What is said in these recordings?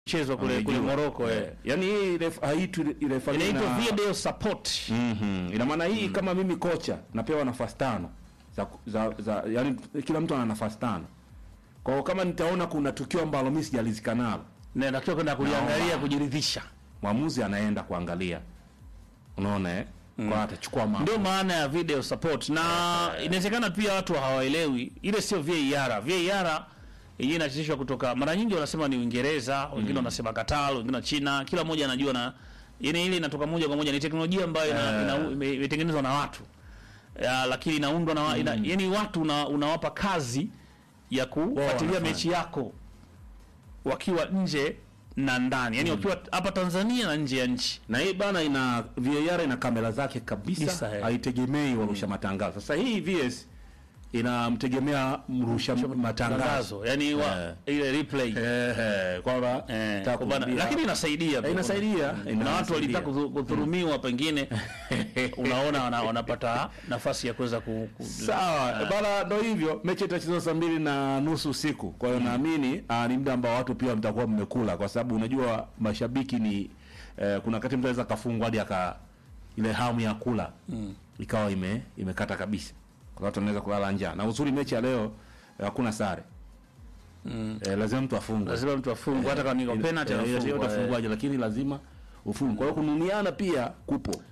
chezwa kule kule Amejua. Morocco eh. Eh, yaani hii ref- haitwi referee Inaitwa na- video support. Mhm. Ina maana hii kama mimi kocha napewa nafasi tano za, za, za yani kila mtu ana nafasi tano. Kwa hiyo kama nitaona kuna tukio ambalo mimi sijalizika nalo, Na natakiwa kwenda kuliangalia Naomba. kujiridhisha. mwamuzi anaenda kuangalia. Unaona eh? Kwa atachukua maamuzi. Ndio maana ya video support na inawezekana pia watu hawaelewi ile sio VAR. VAR yenyewe inachezeshwa kutoka mara nyingi wanasema ni Uingereza, wengine wanasema Qatar, wengine China, kila mmoja anajua na yani ile inatoka moja kwa moja ni teknolojia ambayo ina- ina- ime- imetengenezwa na watu. Ya, lakini inaundwa na wa- ina, yani watu una, unawapa kazi ya kufuatilia wanafanya. mechi yako wakiwa nje na ndani. Yaani wakiwa hapa Tanzania na nje ya nchi. Na hii bana ina VAR ina kamera zake kabisa, Kabisa, eh. haitegemei warusha matangazo. Sasa hii VS inamtegemea mrusha matangazo. Tangazo. Yaani wa, ile replay. Eh, eh, kwamba Eh, nataka kwa bana- kuambia- lakini inasaidia Eh, pia. inasaidia. Kuna Inasaidia. watu walitaka kudhu- kudhulumiwa pengine unaona wana, wanapata nafasi ya kuweza ku, ku, Sawa bana, ndo hivyo. Mechi itachezwa saa mbili na nusu usiku, kwa hiyo naamini ah, ni muda ambao watu pia mtakuwa mmekula, kwa sababu unajua mashabiki ni eh, kuna wakati mtu anaweza kafungwa hadi aka ile hamu ya kula ikawa ime imekata kabisa, kwa watu wanaweza kulala njaa. Na uzuri mechi ya leo eh, hakuna sare eh, lazima mtu afungwe, lazima mtu afungwe hata kama ni kwa penalty Eh, eh, anafungwa, eh. utafungwaje, lakini lazima ufungwe. Kwa hiyo kunumiana pia kupo.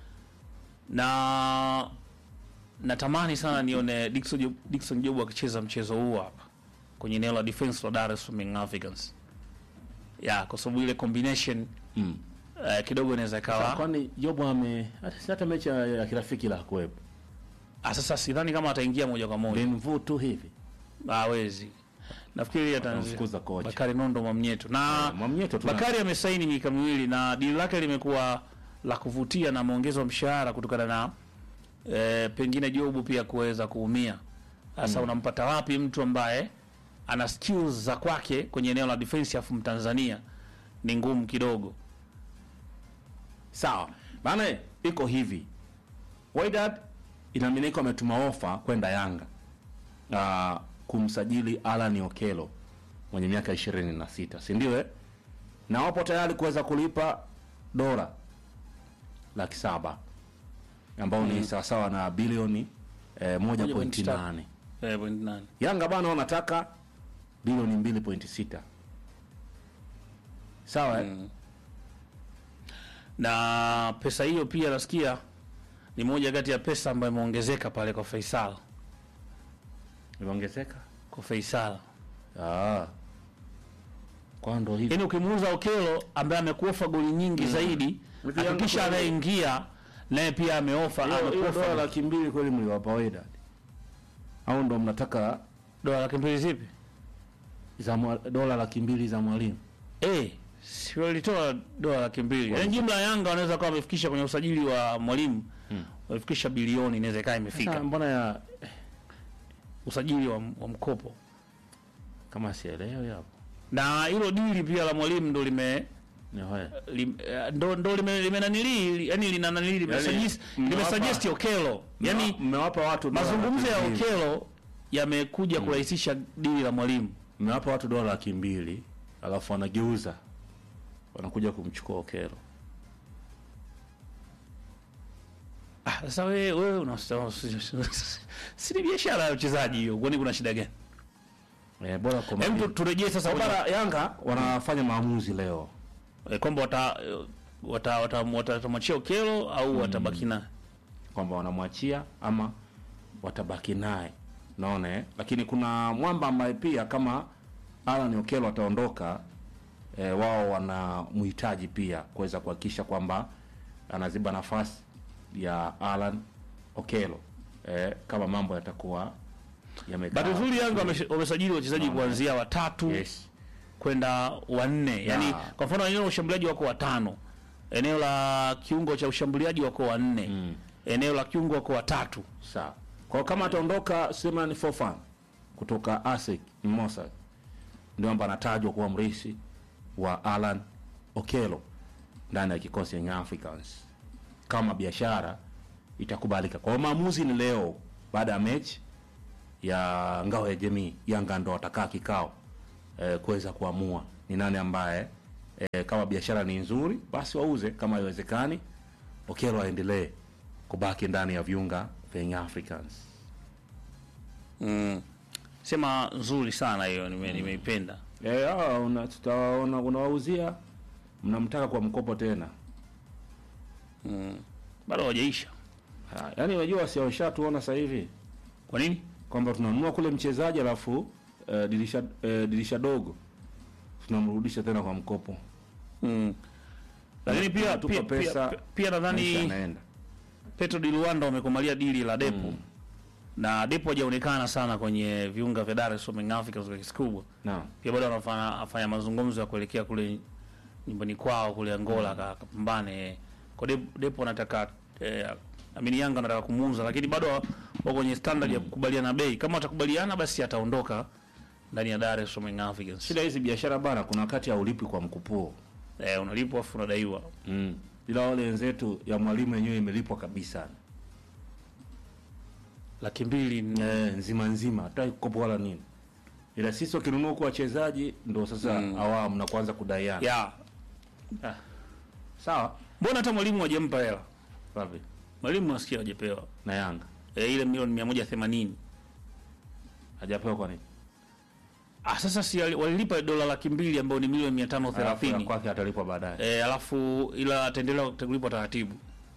na natamani sana nione Dickson Job, Dickson Job akicheza mchezo huu hapa kwenye eneo la defense la Dar es Salaam Young Africans. Ya, kwa sababu ile combination Mm. eh, kidogo inaweza ikawa Kwani Jobu ame hata hata mechi ya, ya kirafiki la kuwepo ah, sasa sidhani kama ataingia moja kwa moja. Benvu tu hivi Hawezi. Nafikiri Watamfukuza ataanza kocha. Bakari Nondo Mwamnyeto. Na Eh, Mwamnyeto tuna- Bakari amesaini miaka miwili na dili lake limekuwa la kuvutia na ameongezwa mshahara kutokana na e, pengine Jobu pia kuweza kuumia. Sasa unampata wapi mtu ambaye ana skills za kwake kwenye eneo la defense afu Mtanzania ni ngumu kidogo. sawa maana iko hivi Wydad inaaminika ametuma ofa kwenda Yanga uh, kumsajili Alan Okelo mwenye miaka ishirini na sita si ndio eh? na wapo tayari kuweza kulipa dola laki saba ambao ni sawasawa na bilioni eh, moja Moja pointi point nane Eh, point nane. Yanga bana wanataka bilioni mbili pointi sita sawa eh? Na pesa hiyo pia nasikia ni moja kati ya pesa ambayo imeongezeka pale kwa Faisal. imeongezeka Kwa Faisal. Ah. Kwa ndo hivi. Yaani ukimuuza Okelo ambaye amekuofa goli nyingi zaidi, Hivi Yanga hakikisha kweli- anayeingia naye pia ameofa Hiyo hiyo dola amekuofa laki mbili kweli mliwapa Wydad? Au ndo mnataka dola laki mbili zipi? za mwa- dola laki mbili za mwalimu? Eh, si walitoa dola laki mbili. Yaani jumla ya Yanga wanaweza kuwa wamefikisha kwenye usajili wa mwalimu wamefikisha bilioni, inaweza ikawa Sasa imefika mbona ya usajili wa, wa mkopo, kama sielewi hapo. na hilo dili pia la mwalimu ndo lime Ni hoya. lim, eh, ndo ndo lime, lime nanili yani lina nanili lime Yaani, suggest lime mmewapa- suggest Okelo yani Mmewa- mmewapa watu dola mazungumzo ya laki mbili. Okelo yamekuja kurahisisha dili la mwalimu. Mmewapa watu dola laki mbili alafu wanageuza wanakuja kumchukua Okelo. Ah, sasa wewe wewe unasema si ni biashara ya uchezaji hiyo, kwani kuna shida gani? Eh, bora kwa Hem, tu- mwalimu. turejee sasa Kwa kwenye bara Yanga wanafanya maamuzi leo. eh, kwamba wata wata wata- watamwachia Okelo au watabaki naye. kwamba wanamwachia ama watabaki naye naona eh? lakini kuna mwamba ambaye pia kama Alan Okelo ataondoka eh, wao wanamhitaji pia kuweza kuhakikisha kwamba anaziba nafasi ya Alan Okelo eh, kama mambo yatakuwa yamekaa Bahati nzuri Yanga wamesha- wamesajili wachezaji kuanzia watatu yes. kwenda wanne, yaani Yeah. kwa mfano eneo la ushambuliaji wako watano, eneo la kiungo cha ushambuliaji wako wanne, Mm. eneo la kiungo wako watatu. Sawa. Kwa kama ataondoka Suleiman Fofan kutoka ASEC Mimosa ndio ambaye anatajwa kuwa mrisi wa Alan Okelo ndani ya kikosi cha Young Africans kama biashara itakubalika. Kwa hiyo maamuzi ni leo baada ya mechi ya ngao ya jamii, Yanga ndo watakaa kikao eh, kuweza kuamua ni nani ambaye e, kama biashara ni nzuri basi wauze, kama haiwezekani Okello aendelee kubaki ndani ya viunga vya Young Africans. Mm. Sema nzuri sana hiyo nime, nimeipenda. Eh, hawa una tutawaona unawauzia mnamtaka kwa mkopo tena. Mm. Bado hawajaisha. Ha, yaani unajua si washatuona sasa hivi Kwa nini? kwamba tunanunua kule mchezaji alafu eh, dirisha eh, dirisha dogo tunamrudisha tena kwa mkopo. Mm. Lakini pia Tupa pia, pesa, pia, pia Maisha nadhani yanaenda. Petro di Luanda wamekomalia dili la Depo. Mm. Na Depo hajaonekana sana kwenye viunga vya Dar es Salaam Young Africans kwa kiasi kikubwa. Naam. Pia bado anafanya afanya mazungumzo ya kuelekea kule nyumbani kwao kule Angola mm. akapambane. Kwa Depo, Depo anataka eh, amini Yanga anataka kumuuza lakini bado wako kwenye standard ya kukubaliana bei. Kama watakubaliana basi ataondoka ndani ya Dar es Salaam Young Africans. Shida hizi biashara bana, kuna wakati haulipwi kwa mkupuo Eh, unalipwa afu unadaiwa. mm. Ila wale wenzetu ya mwalimu yenyewe imelipwa kabisa Laki mbili ni- eh, nzima nzima, hataki kukopa wala nini, ila sisi wakinunua kwa wachezaji ndo sasa Mm. awamu na kuanza kudaiana ya. sawa Mbona hata mwalimu hajampa hela? wapi Mwalimu nasikia hajapewa. na Yanga Eh, ile milioni 180. hajapewa kwa nini? Ah, sasa si wali- walilipa dola laki mbili ambayo ni milioni mia tano Alafu ya thelathini kwake atalipwa baadaye. eh, alafu ila ataendelea kulipwa taratibu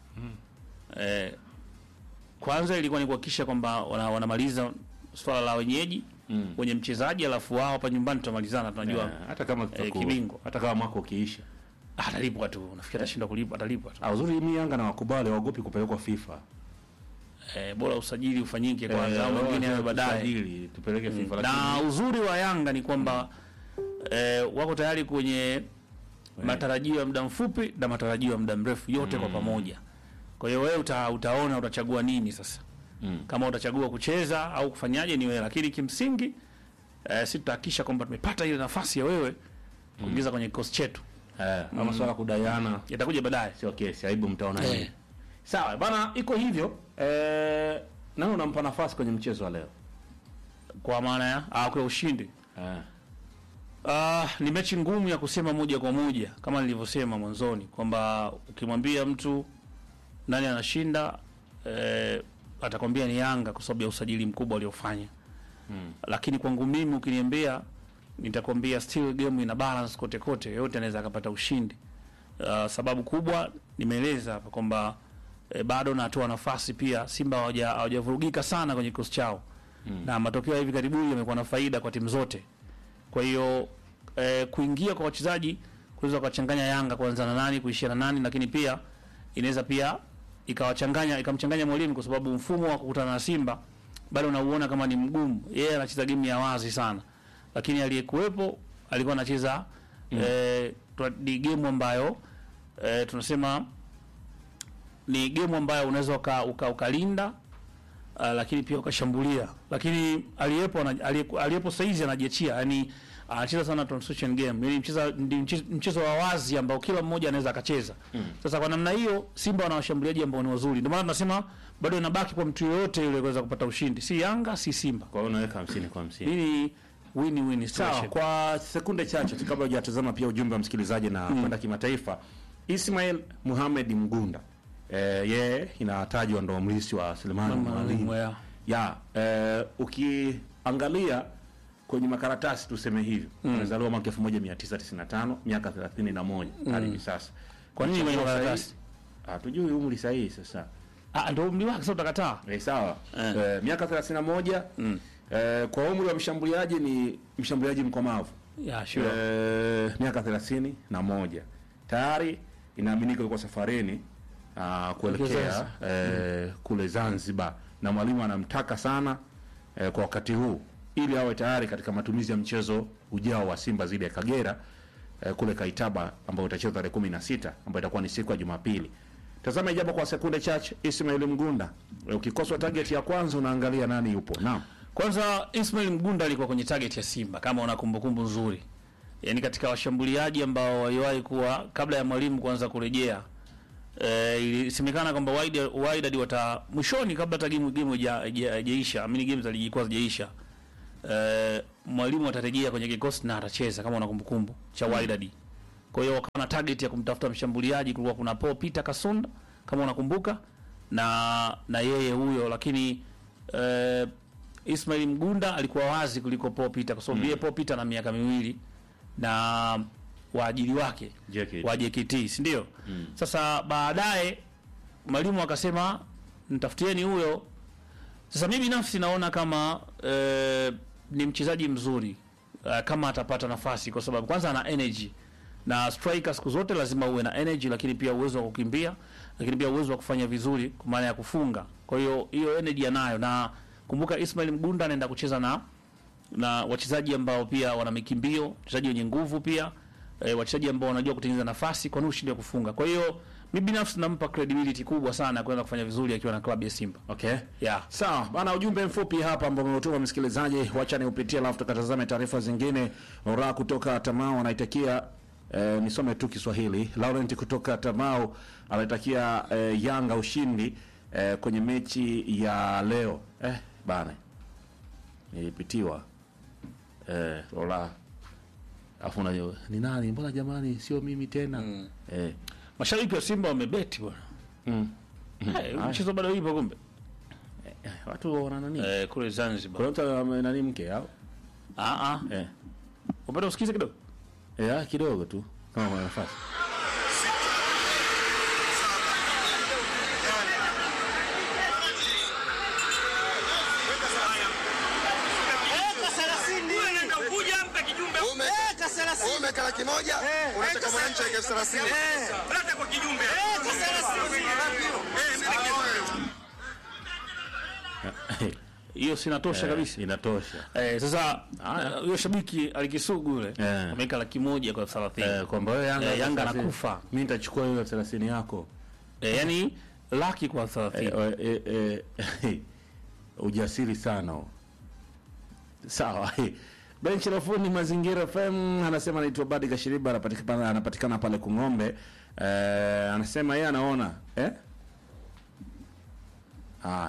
eh, kwanza ilikuwa ni kuhakikisha kwamba wana, wanamaliza swala la wenyeji Mm. wenye mchezaji alafu wao hapa nyumbani tutamalizana tunajua Eh, hata kama tutaku- kibingwa. hata kama mwaka ukiisha. ah, atalipwa tu nafikiri atashindwa kulipa atalipwa tu Ah, uzuri mimi Yanga na wakubali waogopi kupelekwa FIFA. eh, bora usajili ufanyike Eh, kwanza au mwingine awe baadaye tusajili, tupeleke FIFA na lakini uzuri wa Yanga ni kwamba eh, wako tayari kwenye matarajio ya muda mfupi na matarajio ya muda mrefu yote kwa pamoja. Kwa hiyo wewe uta, utaona utachagua nini sasa, Mm. kama utachagua kucheza au kufanyaje ni wewe, lakini kimsingi eh, si tutahakikisha kwamba tumepata ile nafasi ya wewe kuingiza kwenye kikosi chetu, eh, ama swala kudaiana yatakuja baadaye. sio kesi, aibu mtaona Eh. nini. Sawa bana, iko hivyo eh, nani unampa nafasi kwenye mchezo wa leo? Kwa maana ya ah, kwa ushindi Eh. Ah, ni mechi ngumu ya kusema moja kwa moja kama nilivyosema mwanzoni kwamba ukimwambia mtu nani anashinda eh, atakwambia ni Yanga kwa sababu ya usajili mkubwa waliofanya. Mm. Lakini kwangu mimi ukiniambia, nitakwambia still game ina balance kote kote, yote anaweza akapata ushindi. Uh, sababu kubwa nimeeleza hapa kwamba eh, bado natoa nafasi pia Simba hawaja- hawajavurugika sana kwenye kikosi chao Mm. na matokeo ya hivi karibuni yamekuwa na faida kwa timu zote. Kwa hiyo eh, kuingia kwa wachezaji kuweza kuwachanganya Yanga kuanza na nani kuishia na nani, lakini pia inaweza pia ikawachanganya ikamchanganya mwalimu, kwa sababu mfumo wa kukutana na Simba bado unauona kama ni mgumu. Yeye anacheza game ya wazi sana, lakini aliyekuwepo alikuwa anacheza eh, twa- ni game ambayo eh, tunasema ni game ambayo unaweza uka, uka, ukalinda uh, lakini pia ukashambulia, lakini aliyepo ana- aliyepo, aliyepo saizi anajiachia, yani anacheza sana transition game, yani mcheza ndi mche- mchezo wa wazi ambao kila mmoja anaweza akacheza. Sasa kwa namna hiyo Simba wana washambuliaji ambao ni wazuri, ndio maana tunasema bado inabaki kwa mtu yoyote yule kuweza kupata ushindi, si Yanga si Simba. Kwa hiyo unaweka 50 kwa 50. Hii ni win win Sawa, situation. kwa sekunde chache tu kabla hujatazama pia ujumbe wa msikilizaji na kwenda kimataifa. Ismail Muhamed Mgunda eh, yeye inatajwa ndo mlisi wa Selemani Mwalimu. Yeah. Ya, eh, ukiangalia kwenye makaratasi tuseme hivyo, amezaliwa mwaka 1995, miaka 31 hadi hivi sasa. Kwa nini kwenye Mchezo makaratasi? sahihi- Hatujui umri sahihi sasa. Ah, ndio umri wake sasa utakataa. Eh, sawa. Eh. Eh, miaka 31 eh, kwa umri wa mshambuliaji ni mshambuliaji mkomavu. Yeah, sure. Eh, miaka thelathini na moja tayari inaaminika yuko safarini ah, kuelekea eh, kule Zanzibar, na mwalimu anamtaka sana eh, kwa wakati huu ili awe tayari katika matumizi ya mchezo ujao wa Simba dhidi ya Kagera eh, kule Kaitaba ambao utachezwa tarehe kumi na sita ambayo itakuwa ni siku ya Jumapili. Tazama ijapo kwa sekunde chache, Ismail Mgunda, eh, ukikoswa target ya kwanza unaangalia nani yupo. Naam. Kwanza Ismail Mgunda alikuwa kwenye target ya Simba kama una kumbukumbu nzuri, yaani katika washambuliaji ambao waliwahi kuwa kabla ya mwalimu kuanza kurejea. E, ilisemekana kwamba Wydad Wydad wata mwishoni kabla hata game game haija- haija- haijaisha, amini game za ligi kuu hazijaisha. E, mwalimu atarejea kwenye kikosi na atacheza kama una kumbukumbu cha Wydad. Kwa hiyo wakawa na target ya kumtafuta mshambuliaji, kulikuwa kuna Paul Peter Kasonda kama unakumbuka, na na yeye huyo, lakini eh, Ismail Mgunda alikuwa wazi kuliko Paul Peter kwa sababu yeye Paul Peter na miaka miwili na waajili wake JKT. wa JKT si ndio? Sasa baadaye mwalimu akasema mtafutieni huyo. Sasa mimi binafsi naona kama eh, ni mchezaji mzuri eh, kama atapata nafasi, kwa sababu kwanza ana energy na striker siku zote lazima uwe na energy, lakini pia uwezo wa kukimbia, lakini pia uwezo wa kufanya vizuri kwa maana ya kufunga. Kwa hiyo hiyo energy anayo, na kumbuka Ismail Mgunda anaenda kucheza na na wachezaji ambao pia wana mikimbio, wachezaji wenye nguvu pia e, wachezaji ambao wanajua kutengeneza nafasi, kwa nini ushinde kufunga? Kwa hiyo mimi binafsi nampa credibility kubwa sana ya kwenda kufanya vizuri akiwa na klabu ya Simba. Okay. Yeah. Sawa bana, ujumbe mfupi hapa ambao umeutuma msikilizaji, wacha niupitie, alafu tukatazame taarifa zingine. Ora kutoka Tamao anaitakia eh, nisome tu Kiswahili. Laurent kutoka Tamao anaitakia eh, Yanga ushindi eh, kwenye mechi ya leo. Eh, bana nilipitiwa eh, Ora afu unajua ni nani? Mbona jamani, sio mimi tena eh, Mashabiki wa Simba wamebeti bwana. mm. Eh, mchezo bado ipo kumbe. eh, watu wana nani? Eh, kule Zanzibar. Kuna mtu ame- nani mke au Ah ah. eh. Upende usikize kidogo. Ya, kidogo tu kama kuna nafasi. Ume- wewe umeweka laki moja unataka mwananchi aweke elfu thelathini Hiyo sinatosha kabisa. Inatosha. Eh, sasa ah, huyo shabiki alikisugu yule Eh. ameweka laki moja kwa 30. Eh, kwamba wewe Yanga Eh, Yanga sasa- anakufa. Mimi nitachukua hiyo 30 yako. Eh, yani laki kwa 30. Eh, eh, eh, ujasiri sana huo. Sawa. Benchi la fundi Mazingira FM anasema anaitwa Badi Kashiriba anapatikana anapatikana pale Kung'ombe. Eh, anasema yeye anaona eh? Ah.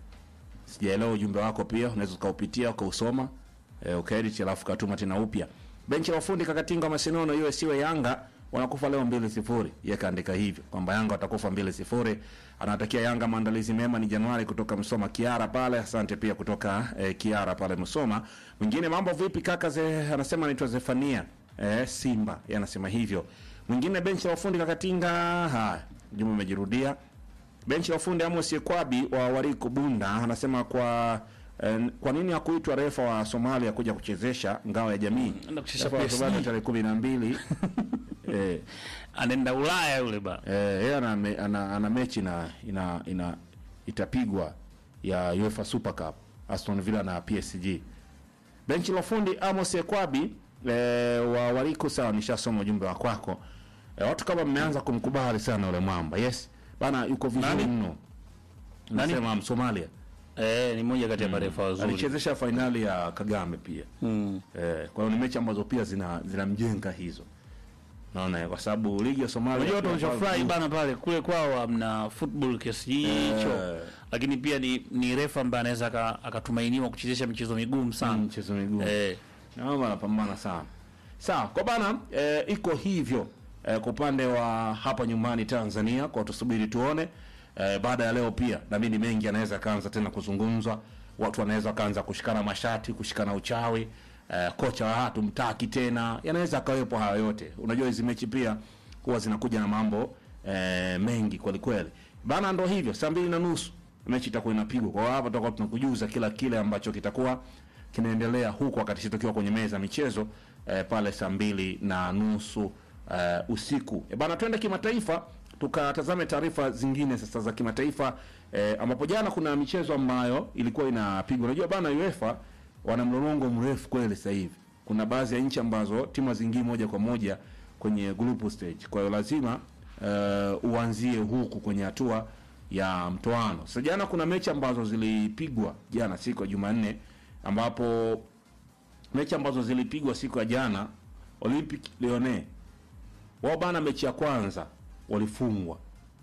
Sijaelewa ujumbe wako pia, unaweza ukaupitia ukausoma eh, ukaedit alafu katuma tena upya. Benchi la ufundi Kakatinga Masinono hiyo siwe Yanga wanakufa leo mbili sifuri. Yeye kaandika hivyo kwamba Yanga watakufa mbili sifuri. Anawatakia Yanga maandalizi mema, ni Januari kutoka Msoma Kiara pale. Asante pia kutoka eh, Kiara pale Msoma. Mwingine mambo vipi kaka ze, anasema anaitwa Zefania eh, Simba. Yeye anasema hivyo. Mwingine benchi la ufundi Kakatinga, haya, jumbe umejirudia. Benchi la ufundi Amos Yekwabi wa Wariko Bunda anasema kwa eh, kwa nini hakuitwa refa wa Somalia kuja kuchezesha ngao ya jamii? Anaenda kuchezesha Refa wa PSG. Somalia tarehe kumi na mbili eh, Anaenda Ulaya yule ba. eh, yeye ana, me- ana, ana mechi na ina, ina itapigwa ya UEFA Super Cup Aston Villa na PSG. Benchi la fundi Amos Ekwabi eh, wa Wariko, sawa, nishasoma ujumbe wa kwako. Eh, watu kama mmeanza kumkubali sana yule mwamba. Yes. Bana yuko vizuri Nani? mno. Nasema Msomalia. Eh, ni moja kati ya marefa wazuri. Alichezesha fainali ya Kagame pia. Mm. Eh, kwa hiyo ni mechi ambazo pia zina zinamjenga hizo. Naona kwa sababu ligi ya Somalia Unajua watu wanachofurahi bana pale kule kwao hamna football kiasi hicho. Eh. Lakini pia ni ni refa ambaye anaweza aka- akatumainiwa kuchezesha michezo migumu sana. Mm, mchezo miguu. Eh, Naomba anapambana sana. Sawa, kwa bana eh, iko hivyo eh, kwa upande wa hapa nyumbani Tanzania, kwa tusubiri tuone eh, baada ya leo pia na mimi mengi anaweza kaanza tena kuzungumzwa, watu wanaweza kaanza kushikana mashati, kushikana uchawi eh, kocha wa watu mtaki tena, yanaweza akawepo haya yote. Unajua hizi mechi pia huwa zinakuja na mambo eh, mengi kweli kweli. Bana, ndo hivyo, saa mbili na nusu mechi itakuwa inapigwa. Kwa hiyo hapa tutakuwa tunakujuza kila kile ambacho kitakuwa kinaendelea huku wakati sisi tukiwa kwenye meza ya michezo eh, pale saa mbili na nusu eh, usiku. E bana, twende kimataifa tukatazame taarifa zingine sasa za kimataifa eh, ambapo jana kuna michezo ambayo ilikuwa inapigwa. Unajua bana, UEFA wana mlolongo mrefu kweli sasa hivi. Kuna baadhi ya nchi ambazo timu hazingii moja kwa moja kwenye group stage, kwa hiyo lazima eh, uanzie huku kwenye hatua ya mtoano. Sasa jana kuna mechi ambazo zilipigwa jana siku ya Jumanne ambapo mechi ambazo zilipigwa siku ya jana Olympic Lyonnais wao bana, mechi ya kwanza walifungwa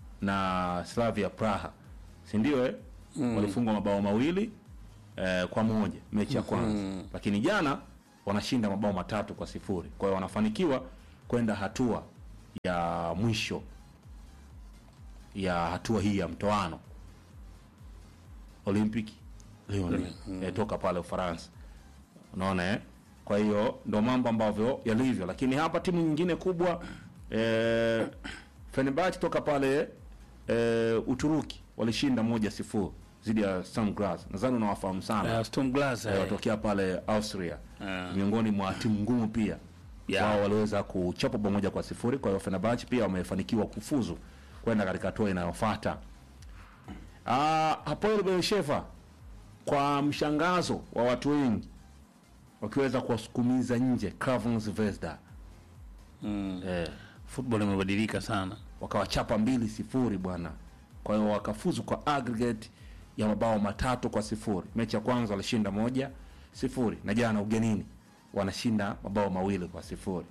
na Slavia Praha, si ndio eh? Walifungwa mabao mawili eh, kwa moja mechi ya kwanza lakini jana wanashinda mabao matatu kwa sifuri. Kwa hiyo wanafanikiwa kwenda hatua ya mwisho ya hatua hii ya mtoano Olympic Lyon eh, toka pale Ufaransa. Unaona eh? Kwa hiyo ndo mambo ambavyo yalivyo, lakini hapa timu nyingine kubwa eh, Fenerbahce toka pale eh, Uturuki walishinda moja sifuri dhidi ya Sturm Graz. Nadhani unawafahamu sana Uh, Sturm Graz eh, eh. watokea pale Austria Ah. miongoni mwa timu ngumu pia Yeah. wao waliweza kuchapa bao moja kwa sifuri. Kwa hiyo Fenerbahce pia wamefanikiwa kufuzu kwenda katika hatua inayofuata. Ah, Hapoel Beersheva kwa mshangazo wa watu wengi wakiweza kuwasukumiza nje Crvena Zvezda Mm. eh, Football imebadilika sana. wakawachapa mbili sifuri bwana. Kwa hiyo wakafuzu kwa aggregate ya mabao matatu kwa sifuri. Mechi ya kwanza walishinda moja sifuri, na jana ugenini wanashinda mabao mawili kwa sifuri.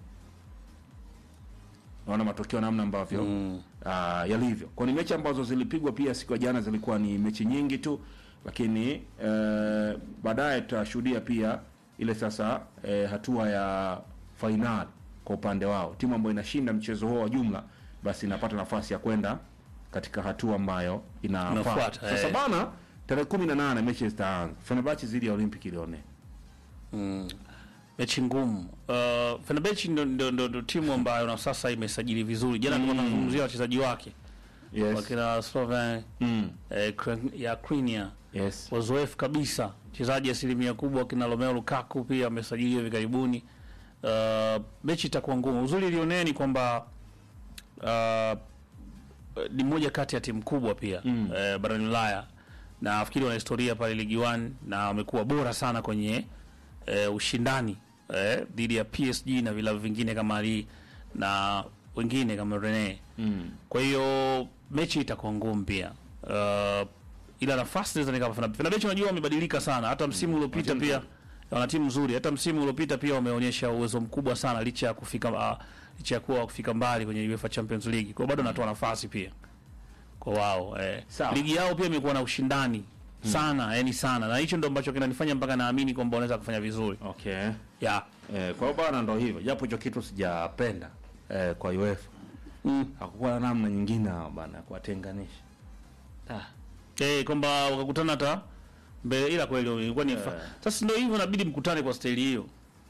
Naona matokeo namna ambavyo Mm. ah, yalivyo. Kwa ni mechi ambazo zilipigwa pia siku ya jana zilikuwa ni mechi nyingi tu, lakini eh, baadaye tutashuhudia pia ile sasa eh, hatua ya fainali kwa upande wao. Timu ambayo inashinda mchezo huo wa jumla basi inapata nafasi ya kwenda katika hatua ambayo inafuata. Inafuata, Sasa eh. bana, tarehe kumi na nane mechi zitaanza. Fenerbahce dhidi ya Olympic Lyon. Mm. Mechi ngumu. Uh, Fenerbahce ndo, ndo, ndo, ndo timu ambayo na sasa imesajili vizuri. Jana tulikuwa tunazungumzia wachezaji wake Yes. wakina Sloven Mm. eh, Kren- ya Krinia Yes. wazoefu kabisa, mchezaji asilimia kubwa kina Romelu Lukaku pia amesajiliwa hivi karibuni. Uh, mechi itakuwa ngumu. Uzuri ilionea ni kwamba uh, ni moja kati ya timu kubwa pia Mm. eh, barani Ulaya na nafikiri wana historia pale Ligi 1 na wamekuwa bora sana kwenye eh, ushindani eh, dhidi ya PSG na vilabu vingine kama Lille na wengine kama Rennes. Mm. Kwa hiyo mechi itakuwa ngumu pia. Uh, ila nafasi zinaweza nikapa Fenerbahce. Fenerbahce unajua wamebadilika sana. Hata msimu uliopita timu pia wana timu nzuri. Hata msimu uliopita pia wameonyesha uwezo mkubwa sana licha ya kufika uh, licha ya kuwa kufika mbali kwenye UEFA Champions League. Kwa hiyo bado wanatoa nafasi pia kwa wao. Eh. Sawa. Ligi yao pia imekuwa na ushindani sana, yani sana. Na hicho ndo ambacho kinanifanya mpaka naamini kwamba wanaweza kufanya vizuri. Okay. Yeah. Eh, kwa hiyo bana ndo hivyo. Japo hicho kitu sijapenda eh, kwa UEFA. Mm. Hakukuwa na namna nyingine hao bana ya kuwatenganisha. Ah. Eh, kwamba wakakutana hata mbele ila kweli ilikuwa ni Eh. sasa ndio hivyo inabidi mkutane kwa staili hiyo.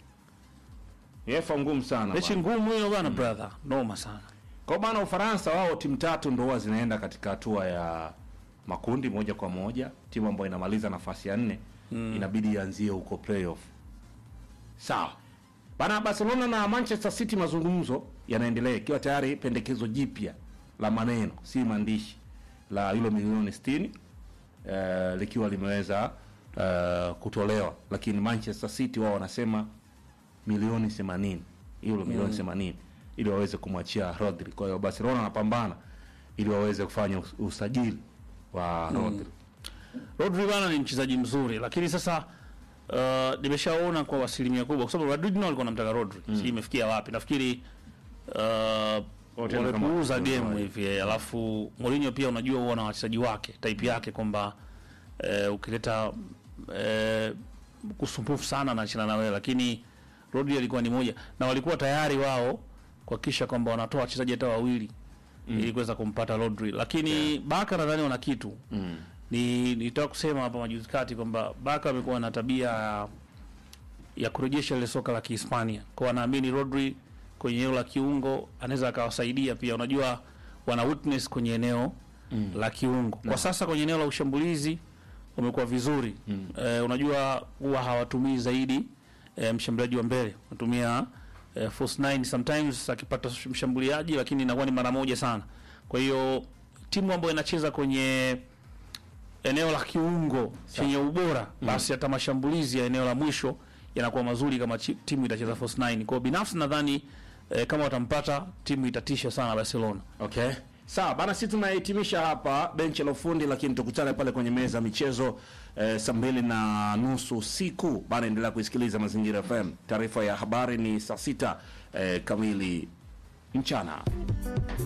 UEFA ngumu sana. Mechi bana. ngumu hiyo bana brother. Noma sana. Kwa hiyo bana Ufaransa wao timu tatu ndo huwa zinaenda katika hatua ya makundi moja kwa moja. Timu ambayo inamaliza nafasi ya nne inabidi ianzie huko playoff. Sawa. Bana Barcelona na Manchester City mazungumzo yanaendelea ikiwa tayari pendekezo jipya la maneno si maandishi la euro milioni 60 eh, likiwa limeweza eh, kutolewa, lakini Manchester City wao wanasema milioni 80 euro milioni 80 ili waweze kumwachia Rodri. Kwa hiyo Barcelona wanapambana ili waweze kufanya us- usajili wa Rodri. Rodri bana ni mchezaji mzuri lakini sasa uh, nimeshaona kwa asilimia kubwa kwa sababu Madrid nao walikuwa wanamtaka Rodri. Si imefikia wapi? Nafikiri uh, Wote ni kama- wamepuuza game kama- hivi eh, alafu Mourinho pia unajua huwa na wachezaji wake type yake kwamba eh, ukileta eh, kusumbufu sana anachana na wewe lakini Rodri alikuwa ni moja na walikuwa tayari wao kuhakikisha kwamba wanatoa wachezaji hata wawili ili kuweza kumpata Rodri lakini Barca nadhani wana kitu Mm. ni nitaka kusema hapa majuzi kati kwamba Barca amekuwa na tabia ya, ya kurejesha ile soka la Kihispania. Kwa wanaamini Rodri kwenye eneo la kiungo anaweza akawasaidia pia. Unajua wana witness kwenye eneo mm. la kiungo. Kwa sasa kwenye eneo la ushambulizi wamekuwa vizuri. Mm. Eh, unajua huwa hawatumii zaidi eh, mshambuliaji wa mbele. Wanatumia eh, false nine sometimes akipata mshambuliaji lakini inakuwa ni mara moja sana. Kwa hiyo timu ambayo inacheza kwenye eneo la kiungo chenye ubora basi hata mashambulizi ya eneo la mwisho yanakuwa mazuri kama chi- timu itacheza false nine. Kwa hiyo binafsi nadhani eh, kama watampata timu itatisha sana Barcelona. Okay. Sawa bana, sisi tunahitimisha hapa benchi la ufundi, lakini tukutane pale kwenye meza ya michezo eh, saa mbili na nusu usiku bana. Endelea kuisikiliza Mazingira FM. Taarifa ya habari ni saa sita eh, kamili mchana.